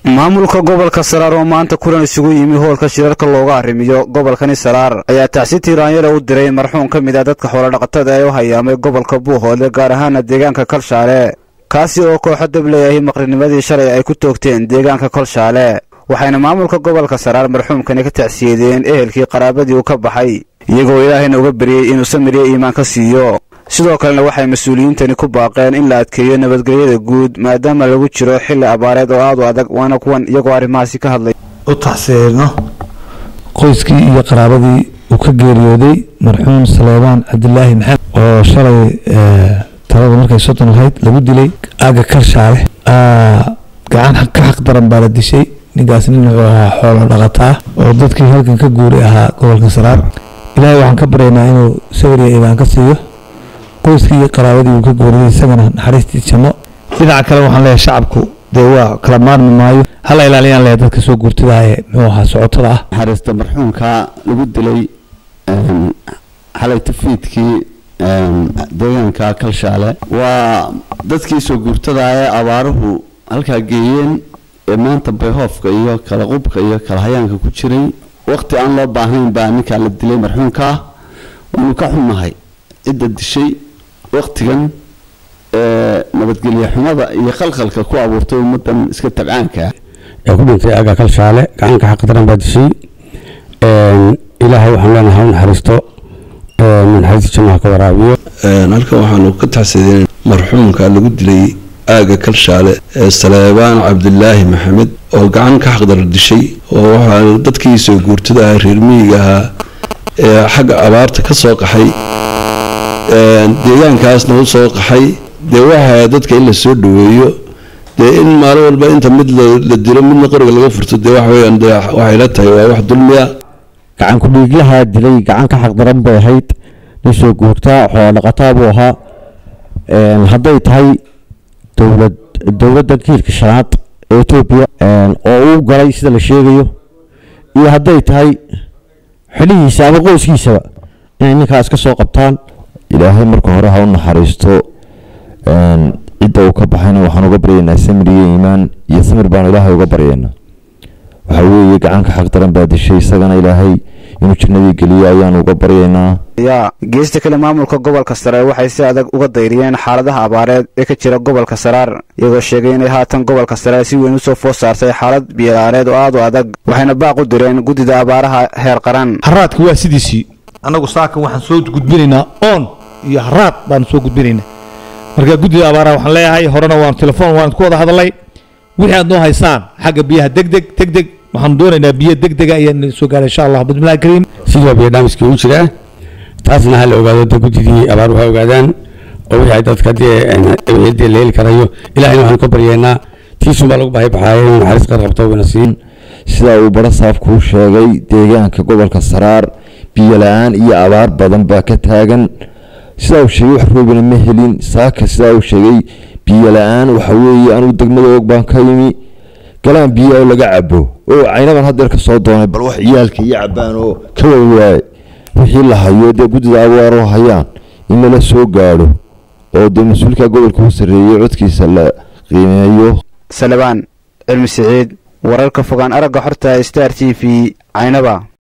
maamulka gobolka saraar oo maanta kulan isugu yimi hoolka shirarka looga arrimiyo gobolkani saraar ayaa tacsi tiiraanyale u diray marxuum ka mid ah dadka xoolodhaqatada ee u hayaamay gobolka buuhoodle gaar ahaana deegaanka kalshaale kaasi oo kooxo dableeyahay maqrinimadii shalay ay ku toogteen deegaanka kolshaale waxayna maamulka gobolka saraar marxuumkani ka tacsiyeedeen ehelkii qaraabadii uu ka baxay iyagoo ilaahayna uga baryey inuu samiriyo iimaan ka siiyo sidoo kalena waxay mas-uuliyiintani ku baaqeen in la adkeeyo nabadgelyada guud maadaama lagu jiro xilli abaareed oo aad u adag waana kuwan iyagoo arrimahaasi ka hadlay u taxsiirno qoyskii iyo qaraabadii uu ka geeriyooday marxuum saleebaan cabdilaahi maxamed oo shalay talada markay soddon lahayd lagu dilay aaga karshaale gacan ka xaq daran baa la dishay ninkaas nin wuxuu ahaa xoolo dhaqataa oo dadkii halkan ka guuray ahaa gobolka saraar ilaahay waxaan ka baryaynaa inuu sawir iyo iibaan ka siiyo qoyskii iyo qaraabadii uu ka guuriyay isagana naxariistii janno dhinaca kale waxaan leeyahay shacabku dee waa kala maarmi maayo hala ilaaliyaan leeyahay dadka soo guurtada ee muxuu ahaa socotada ah naxariista marxuumka lagu dilay xalay tafiidkii deegaanka kalshaale waa dadkii soo guurtada ee abaaruhu halkaa geeyeen ee maanta bayhoofka iyo kala qubka iyo kala hayaanka ku jiray waqti aan loo baahnayn baa ninkaa la dilay marxuumka ah waanu ka xunnahay cidda dishay waqtigan nabadgelye xumada iyo khalkhalka ku abuurtay ummadan iska tabcaanka ee ku dhintay aga kalshaale gacanka xaqdaran baa dishay ilaahay waxaan leenahay u naxariisto naxariista jannaha ka waraabiyo halkan waxaanu ka taxsiideen marxuumka lagu dilay aaga kalshaale ee saleebaan cabdilaahi maxamed oo gacan ka xaqdar dishay oo waxaa dadkii soo guurtada ah reer miyiga ahaa ee xagga abaarta ka soo qaxay deegaankaasna u soo qaxay dee waxaa dadka in la soo dhaweeyo dee in maalin walba inta mid la dilo midna qoriga laga furto dee waxaweyaan dee waxay la tahay waa wax dulmiya gacan ku-dhiiglaha dilay gacan ka xaqdaran bay ahayd nin soo guurtaa xoolodhaqataa buu ahaa hadday tahay dowlad dowladda kiilka shanaad ee etoobiya oo uu galay sida la sheegayo iyo hadday tahay xilihiisa ama qoyskiisaba inay ninkaas ka soo qabtaan ilaahay marka hore ha u naxariisto cidda uu ka baxayna waxaan uga baryaynaa samir iyo iimaan iyo samir baanu ilaahay uga baryaynaa waxa weeye gacanka xaqdaran baa dishay isagana ilaahay inuu jannadii geliyo ayaanu uga baryaynaa yaa geesta kale maamulka gobolka saraar waxay si adag uga dayriyeen xaaladaha abaareed ee ka jira gobolka saraar iyagoo sheegay inay haatan gobolka saraar si weyn usoo food saartay xaalad biyolaareed oo aad u adag waxayna baaq u direen guddida abaaraha heer qaran haraadka waa sidiisii annagu saakan waxaan soo gudbinaynaa oon iyo haraad baan soo gudbinaynaa marka guddida abaaraha waxaan leeyahay horena waan telefoon waan ku wada hadalay wixii aad noo haysaan xagga biyaha degdeg degdeg waxaan doonaynaa biyo degdega ayaan soo gaara insha allah bismillahi kariim sidoo biyo dhaamiskii u jiraa taasna ha la ogaado da guddidii abaaruhu ha ogaadaan oo wixii dadka dee ciddii la heli karayo ilahayna waxaanu ka baryeennaa tiisun baa lagu bahay baxaaya inuu naxariis qar qabto wana siin sida uu baro saafkuu sheegay deegaanka gobolka saraar biyo la-aan iyo abaar badan baa ka taagan sidaa uu sheegay wax roobina ma helin saaka sidaa uu sheegay biyo la-aan waxa weeye anugu degmada og baan ka yimi galaan biyo oo laga cabo oo caynaban haddeer ka soo doonay bal wax ciyaalka iyo cabaan oo ka waawaaye wixii la hayo dee guddida abaaroo hayaan in lala soo gaadho oo dee mas-uulka gobolka u sarreeyey codkiisa la qiimeeyo salebaan cilmi siciid wararka fogaan aragga xorta star t v caynaba